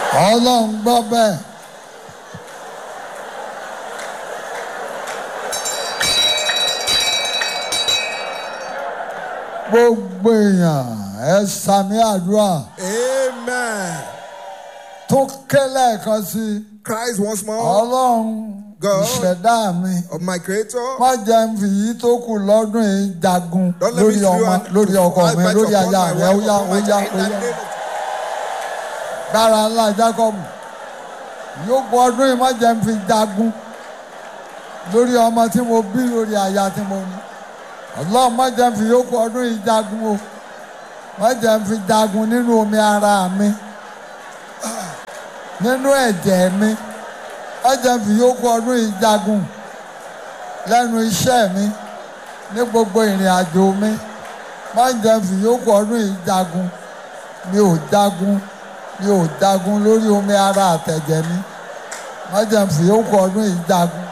ọlọ́run gbọ́ bẹ́ẹ̀. gbogbo èèyàn ẹ sàmì àdúrà Amen. tó kélé kan sí Christ once more ọlọ́run God. ìṣẹ̀dá mi of my Creator. má jẹ́ ń fi yìí tó kù lọ́dún yìí jagun Don't let me lórí through ọmọ and lórí ọkọ mi fight lórí upon aya my rẹ ó wife, yá upon ó my yá child, ó in the yá name of- dára ńlá Jacob yóò kọ ọdún yìí má jẹ́ ń fi jagun lórí ọmọ tí mo bí lórí aya tí mo ní ọlọ́run má jẹ́ ń fi yóò kọ ọdún yìí jagun o má jẹ́ ń fi jagun nínú omi ara mi nínú ẹ̀jẹ̀ mi má jẹ́ ń fi yóò kọ ọdún yìí jagun lẹ́nu iṣẹ́ mi ní gbogbo ìrìn àjò mi má jẹ́ ń fi yóò kọ ọdún yìí jagun mi ò jagun mi ò jagun lórí omi ara àtẹ̀jẹ̀ mi má jẹ́ ń fi yóò kọ ọdún yìí jagun